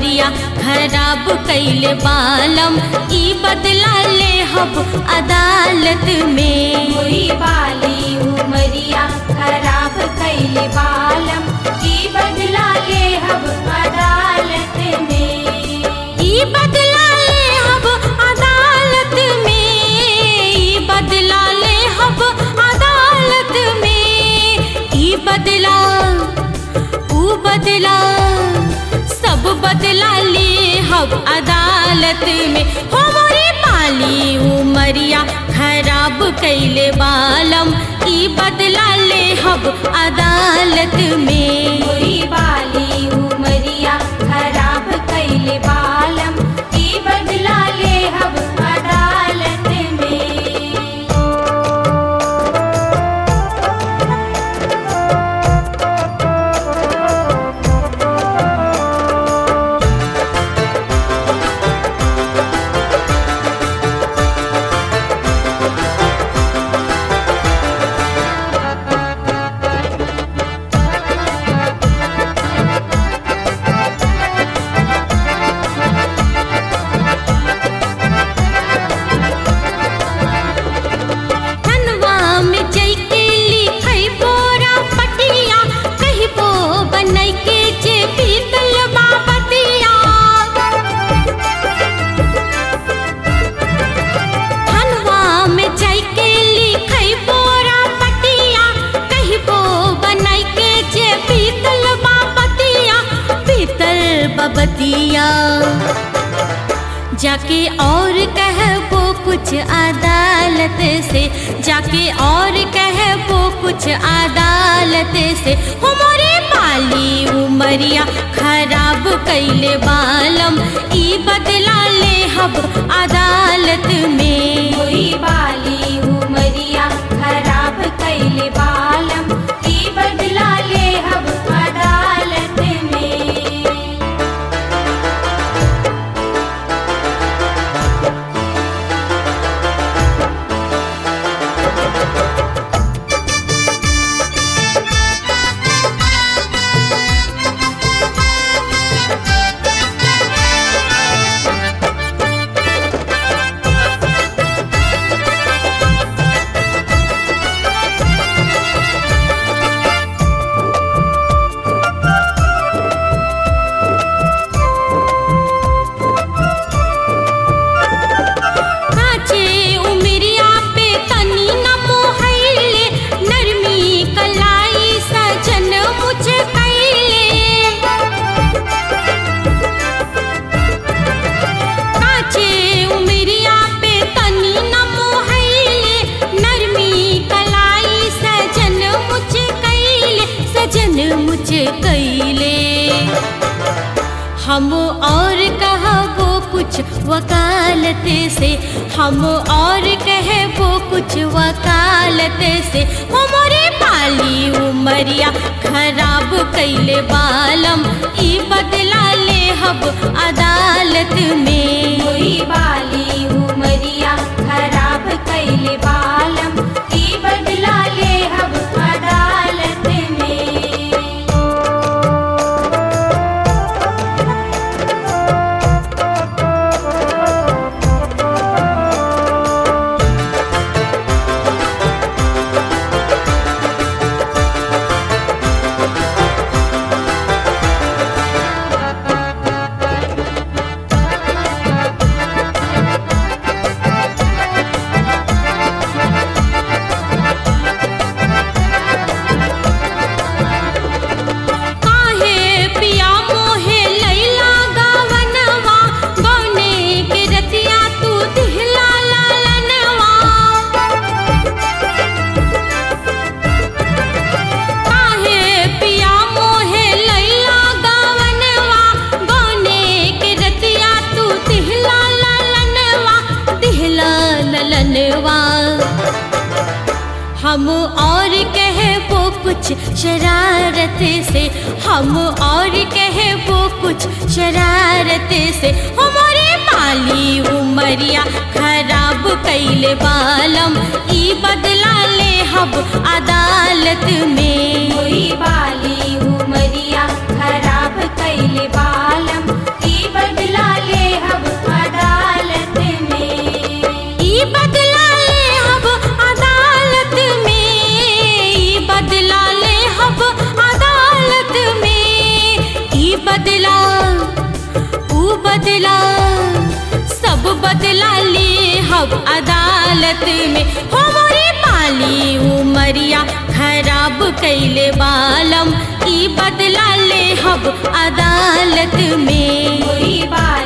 उमरिया खराब कैले बालम ई बदला ले हब अदालत में कोई बाली उमरिया खराब कैले बालम की बदला ले हब अदालत में ई बदला ले हब अदालत में ई बदला ले हब अदालत में ई बदला ऊ बदला सब बदला ले हब अदालत में हो मोरे पाली उमरिया खराब कैले बालम ई बदला ले हब अदालत में कोई बाली उमरिया खराब कैले बालम की बदला ले हब अदालत में धनवा में जैके लिखै बोरा पटिया कहिबो बनै के जे पीतल बाबतिया धनवा में जैके लिखै बोरा पटिया कहिबो बनै के जे पीतल बाबतिया पीतल बाबतिया जाके और कहबो कुछ अदालत से जाके और कहबो कुछ अदालत से हमारे पाली उमरिया खराब कैले बालम ई बदला ले हब अदालत में कोई बाली उमरिया खराब कैले बालम की बदला ले हब अदालत में काचे उमरिया पे तनी न मोहैले नरमी कलाई सजन मुझ कैले काचे उमरिया पे तनी न मोहैले नरमी कलाई सजन मुझ कैले सजन मुझ कैले हम और कहबो कुछ वकालत से हम और कहबो कुछ वकालत से हमारे पाली उमरिया खराब कैले बालम ई बदला ले हब अदालत में कोई बाली उमरिया खराब कैले बालम की बदला ले हब अदालत में काहे पिया मोहे लैला गावनवा गौने के रतिया तू दिहला लालनवा काहे पिया मोहे लैला गावनवा गौने के रतिया तू दिहला लालनवा दिहला ललनवा हम और कहबो कुछ शरारत से हम और कहबो कुछ शरारत से हमारे पाली उमरिया खराब कैले बालम ई बदला ले हब अदालत में कोई बाली उमरिया खराब कैले बालम की अदालत में हो मोरे पाली उमरिया खराब कैले बालम ई बदला ले हब अदालत में मोरी बाली